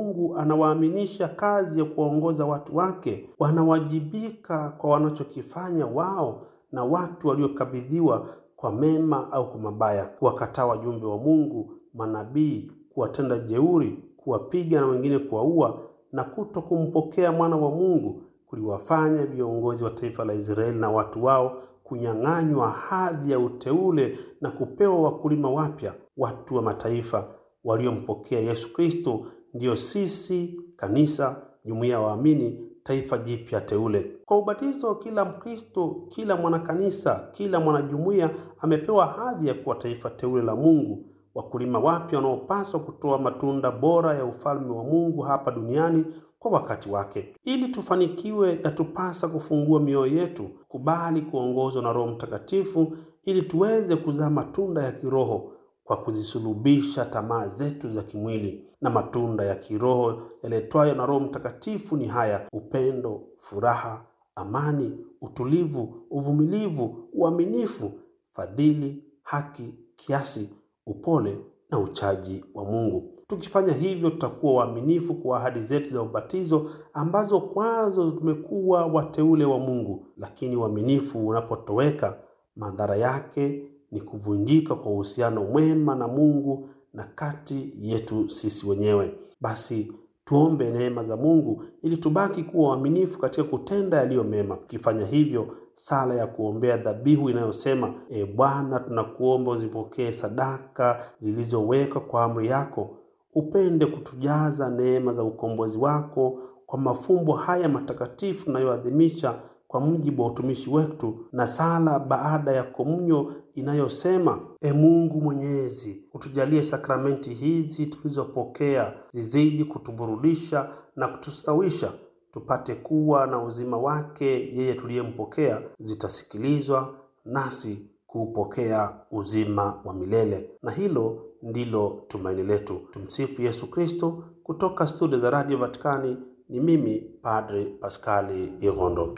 Mungu anawaaminisha kazi ya kuwaongoza watu wake. Wanawajibika kwa wanachokifanya wao na watu waliokabidhiwa kwa mema au kwa mabaya, kuwakataa wajumbe wa Mungu, manabii, kuwatenda jeuri, kuwapiga na wengine kuwaua, na kuto kumpokea mwana wa Mungu kuliwafanya viongozi wa taifa la Israeli na watu wao kunyang'anywa hadhi ya uteule na kupewa wakulima wapya, watu wa mataifa waliompokea Yesu Kristo, ndiyo sisi kanisa, jumuiya ya waamini, taifa jipya teule. Kwa ubatizo, kila Mkristo, kila mwanakanisa, kila mwanajumuiya amepewa hadhi ya kuwa taifa teule la Mungu, wakulima wapya wanaopaswa kutoa matunda bora ya ufalme wa Mungu hapa duniani kwa wakati wake. Ili tufanikiwe, yatupasa kufungua mioyo yetu, kubali kuongozwa na Roho Mtakatifu ili tuweze kuzaa matunda ya kiroho kwa kuzisulubisha tamaa zetu za kimwili. Na matunda ya kiroho yaletwayo na Roho Mtakatifu ni haya: upendo, furaha, amani, utulivu, uvumilivu, uaminifu, fadhili, haki, kiasi, upole na uchaji wa Mungu. Tukifanya hivyo, tutakuwa waaminifu kwa ahadi zetu za ubatizo ambazo kwazo tumekuwa wateule wa Mungu. Lakini uaminifu unapotoweka, madhara yake ni kuvunjika kwa uhusiano mwema na Mungu na kati yetu sisi wenyewe. Basi tuombe neema za Mungu ili tubaki kuwa waaminifu katika kutenda yaliyo mema. Tukifanya hivyo, sala ya kuombea dhabihu inayosema: E Bwana, tunakuomba uzipokee sadaka zilizowekwa kwa amri yako, upende kutujaza neema za ukombozi wako kwa mafumbo haya matakatifu tunayoadhimisha kwa mujibu wa utumishi wetu, na sala baada ya komunyo inayosema: E Mungu Mwenyezi, utujalie sakramenti hizi tulizopokea zizidi kutuburudisha na kutustawisha, tupate kuwa na uzima wake yeye tuliyempokea, zitasikilizwa nasi kuupokea uzima wa milele. Na hilo ndilo tumaini letu. Tumsifu Yesu Kristo. Kutoka studio za Radio Vatikani ni mimi Padre Paskali Irondo.